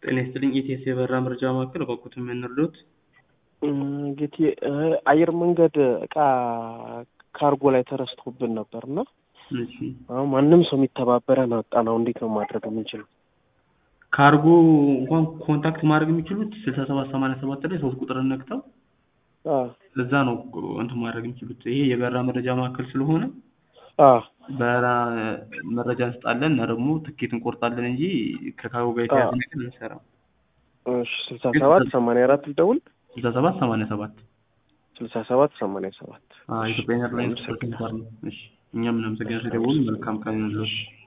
ጤና ይስጥልኝ ኢቲኤስ የበረራ መረጃ ማዕከል በኩት የምንርዶት ጌቴ አየር መንገድ እቃ ካርጎ ላይ ተረስቶብን ነበር እና እሺ አሁን ማንም ሰው የሚተባበረን አጣ ነው። እንዴት ነው ማድረግ የምንችለው? ካርጎ እንኳን ኮንታክት ማድረግ የሚችሉት ስልሳ ሰባት ሰማንያ ሰባት ላይ ሶስት ቁጥርን ነክተው አ እዛ ነው እንትን ማድረግ የሚችሉት። ይሄ የበረራ መረጃ ማዕከል ስለሆነ አ በረራ መረጃ እንስጣለን እና ደግሞ ትኬት እንቆርጣለን እንጂ ከካርጎ ጋር የተያዘ ነገር እንሰራም። እሺ ስልሳ ሰባት ሰማንያ አራት ልደውል ስልሳ ሰባት ሰማንያ ሰባት ስልሳ ሰባት ሰማንያ ሰባት ኢትዮጵያ ኤርላይንስ ፐርሰንት ነው። እሺ እኛም እናመሰግናለን። ደውሉ። መልካም ቀን ይሁንልዎት።